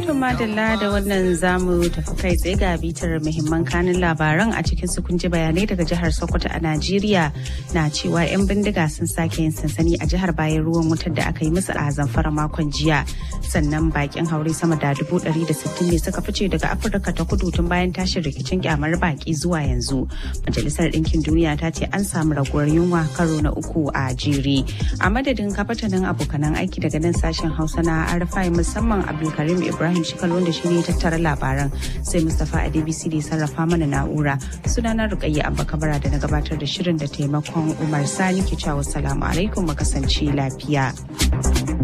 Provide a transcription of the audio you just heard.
madalla da wannan zamu tafi kai tsaye ga bitar muhimman kanin labaran a cikin su kunji bayanai daga jihar Sokoto a Najeriya na cewa 'yan bindiga sun sake yin sansani a jihar bayan ruwan wutar da aka yi musu a zamfara makon jiya. Sannan bakin haure sama da dubu ɗari da sittin ne suka fice daga Afirka ta kudu tun bayan tashin rikicin kyamar baki zuwa yanzu. Majalisar Ɗinkin Duniya ta ce an samu raguwar yunwa karo na uku a jere. A madadin kafatanin abokanan aiki daga nan sashen Hausa na Arfai musamman Abdulkarim Ibrahim Shikal wanda shi ne tattara labaran sai Mustapha Adebisi da sarrafa mana na'ura. Sunana Rukayya Abba Kabara da na gabatar da shirin da taimakon Umar Sani ke cewa salamu alaikum mu kasance lafiya.